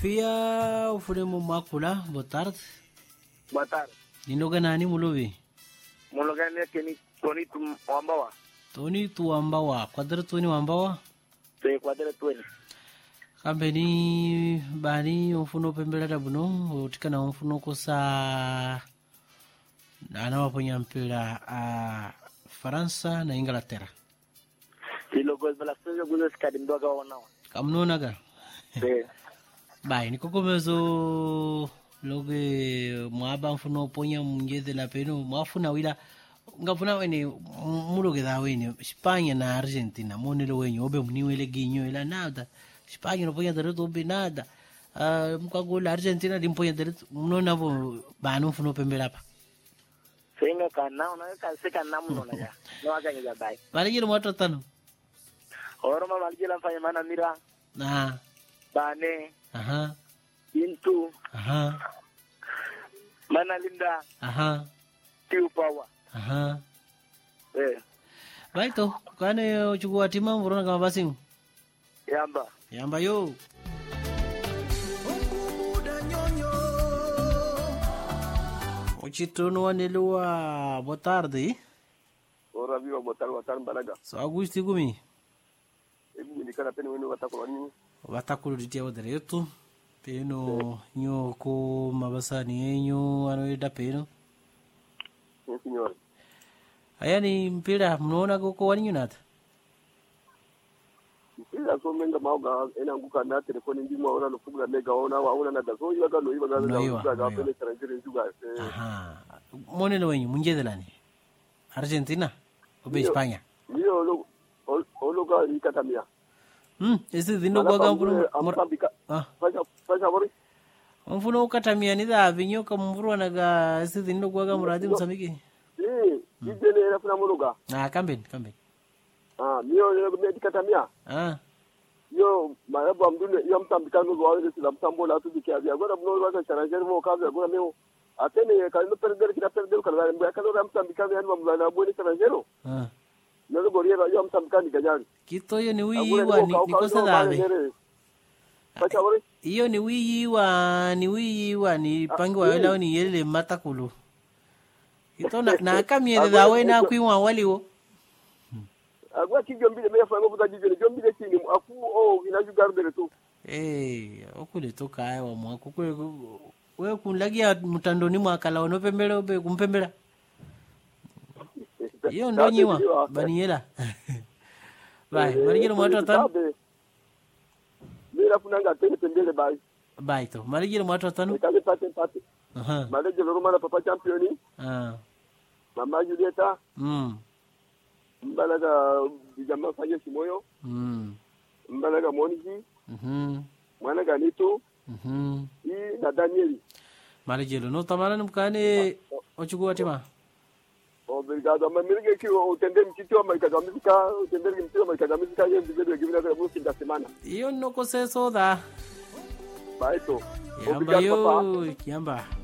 Pia ufuremo makula, boa tarde. Boa tarde. Ninoga nani mulovi? Mulogani keni Tony Wambawa. Tony tuwambawa, kwadra Tony wambawa. Te kwadere tweni. Kambeni bani umfuno pembelera buno utikana umfuno kosa anawaponya mpira a Faransa na Inglaterra. Ilo gol bala sio guzo skadi mdoga wanawa. Kamnonaga. Te Bai, nikokomezo loge mwaba mfuno ponya mngeze la peno mwafuna wila ngafuna wene muloge da wene España na Argentina monelo wenye obe mniwele ginyo ila nada España no ponya dereto obe nada uh, mkagola Argentina limponya dereto mnona vo banu mfuno pembela pa Senga kana una ka se kana muno na ya. No aga ngi bai. bale jero mwato tano Oro ma maljila mfanya mana mira ah bane aha intu aha mana linda aha tiu power. aha Eh baito kane chukua tima mvurona kama basi yamba. yamba yo uchitono wanelewa boa tarde ora viva botar watar balaga so agusti gumi ebi milikana pene wenu watakolo ni vatakulutitia direto peno nyo ko mabasani yenyu anoida peno ni signore ayani mpira mnaona koko waninyunata ila so menga mauga ena nguka na telefoni ndi mwa ona no fugula mega ona wa ona na dazo yiwa ga no yiwa ga No yiwa, ga ga no pele tarangire juga eh aha monelo wenyu munjedelani argentina obe españa niyo lo olo ga ikatamia hmm esi dhino gwaga mfuno amtambika ah faja faja bori mfuno ukatamia ni dhavi nyoka mvurwanaga esi dhino gwaga muradi msamiki eh ijene era funa muruga ah kambeni kambeni ah niyo le me dikatamia ah yo marabu amdune yo mtambika no wa ile sila mtambola tu dikia vya gora mno wa tarangire mo ka vya gora meo atene ka no perder kina perder kala mbe ka no mtambika vya no mla na boni tarangero ah nalo goriera yo mtambika ni gajari kitoyo ni wiyiwa ni nikose dhavi Pacha bori iyo ni wiyiwa ni wiyiwa ni pangi wawelao ni yelele matakulu ito na, na kamiele dhawe na kwiwa waliwo agwa ki jombile me fa ngobuta jijele jombile chini afu o ina jugardere tu Eh, okule toka wa mwako kwe we kunlagia mtandoni mwakala onopembela obe kumpembela iyo ndo nyiwa baniyela bai malijelo mwatu atano mira funanga tene tembele bai bai to malijelo mwatu atano kale pate pate aha maleje roma na papa championi ah mama julieta mm mbalaga bijama fanye simoyo mm mbalaga moniji mhm mwana ganito mhm i na danieli malijelo no tamana mkane ochukua tima obrigado ama mirige ki utende mtiti wa maika gamizika utende mtiti wa maika gamizika ye mbele givina kwa musi da semana iyo noko seso da bai to yamba Obrigado, papa. yo yamba